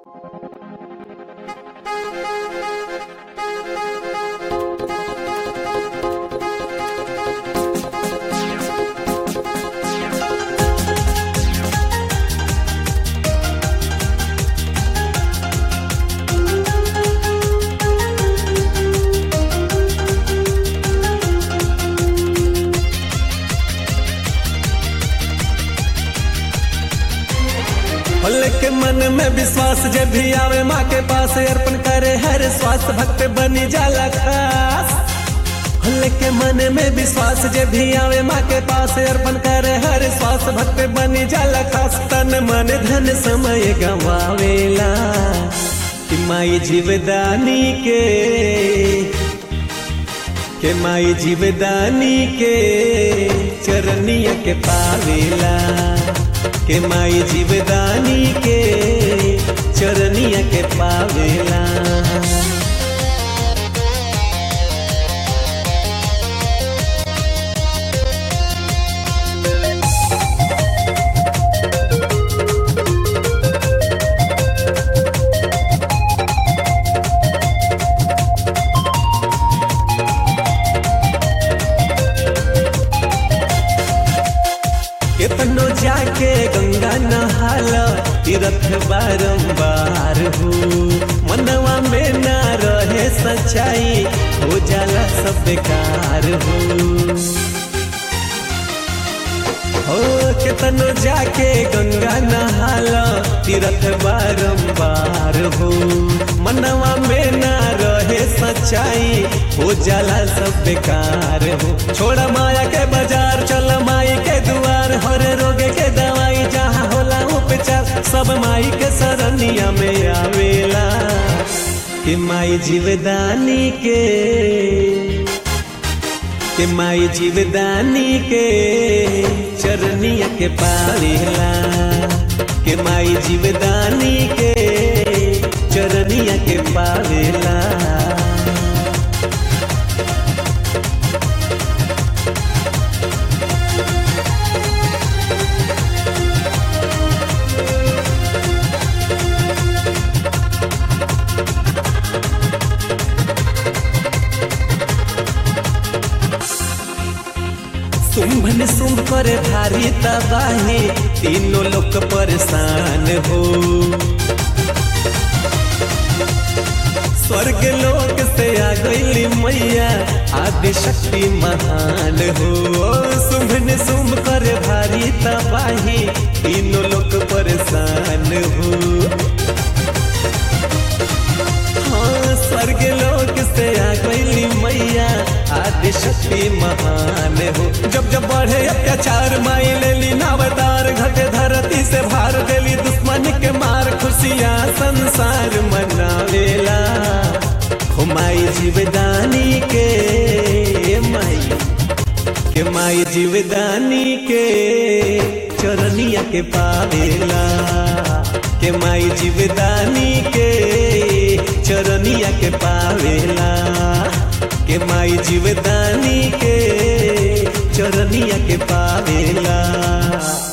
भोले के मन में विश्वास जे भी आवे माँ के पास अर्पण करे हर स्वास्थ्य भक्त बनी जाला खास भोले के मन में विश्वास जे भी आवे माँ के पास अर्पण करे हर स्वास्थ्य भक्त बनी जाला खास तन मन धन समय गवावेला कि माई जीवदानी के के माई जीवदानी के चरनिया के पावेला के माई जीवदानी के चरनिया के पावेला केतनो जाके गंगा नहाला तीर्थ बारंबार हो मनवा में ना रहे सच्चाई हो जाला सब बेकार हो हो केतनो जाके गंगा नहाला तीर्थ बारंबार हो मनवा में ना रहे सच्चाई हो जाला सब बेकार हो छोड़ा माया के बाजार चल माई के दुआर हर रोगे के दवाई जहाँ होला उपचार सब माई के सरनिया में आवेला कि माई जीवदानी के के माई जीवदानी के चरनिया के पावेला के माई जीवदानी के चरनिया के पावेला शुंभ ने शुंभ करे भारी तबाही तीनों लोग परेशान हो स्वर्ग लोक से आ गई मैया आदि शक्ति महान हो शुंभ ने शुंभ करे भारी तबाही तीनों लोग परेशान हो हाँ स्वर्ग लोक से आ गई मैया आदि शक्ति महान हो जब जब बढ़े अत्याचार माई ले ली नावतार घटे धरती से भार देली दुश्मन के मार खुशियाँ संसार मनावेला हो माई जीवदानी के माई के माई जीवदानी के चरनिया के पावेला के माई जीवदानी के चरनिया के पावेला के माई जीवदानी के चरनिया के पावेला